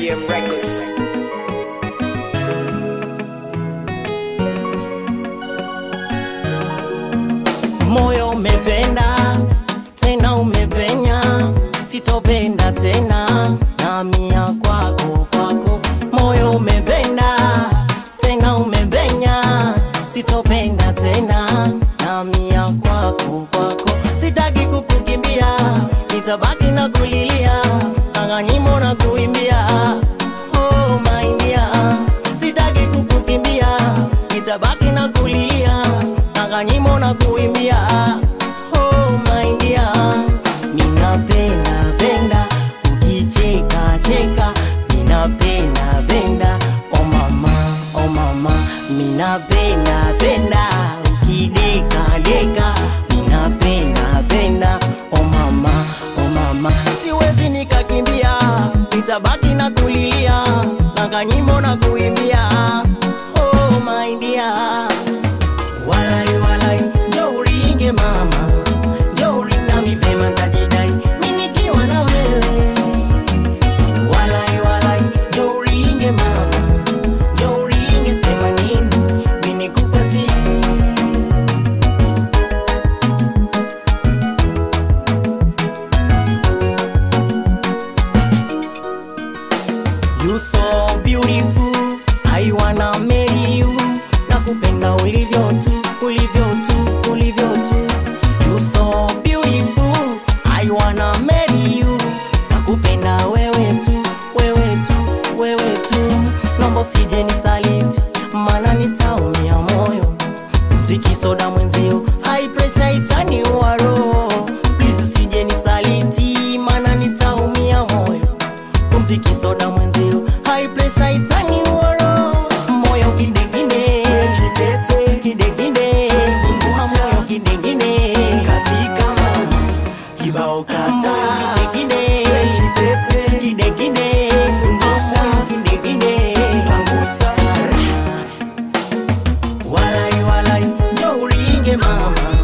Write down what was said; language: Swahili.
KM Records. moyo umependa tena umepenya, sitopenda tena namia kwako kwako. Moyo umependa tena umepenya, sitopenda tena namia kwako kwako. Sitaki kukukimbia, nitabaki na kulilia, anganyimo na kuimbia oh my dear, sitaki kukukimbia, nitabaki na kulilia, anganyimo na kuimbia oh my dear, ninapenda penda ukicheka cheka, ninapenda penda oh mama oh mama, ninapenda penda ukideka deka, ninapenda penda oh mama oh mama, siwezi nikakimbia, nitabaki na kulilia, na kanyimbo na kuimbia oh my dear walai walai njo uringe mama njo uringa mipema tajidai minikiwa na wewe walai walai njo uringe mama njo uringe sema nini minikupatie You so beautiful, I wanna marry you. Nakupenda ulivyo tu, ulivyo tu, ulivyo tu. You so beautiful, I wanna marry you. Nakupenda wewe tu, wewe tu, wewe tu. Naomba usije nisaliti, maana nitaumia moyo. Mziki soda mwenzio, high pressure itaniua roho. Please usije nisaliti, maana nitaumia moyo mziki soda mwenzio high pressure itani woro moyo kidegine kitete kidegine moyo kidegine katika kibao kata kidegine kitete kidegine moyo kidegine kangusa walai walai njo uringe mama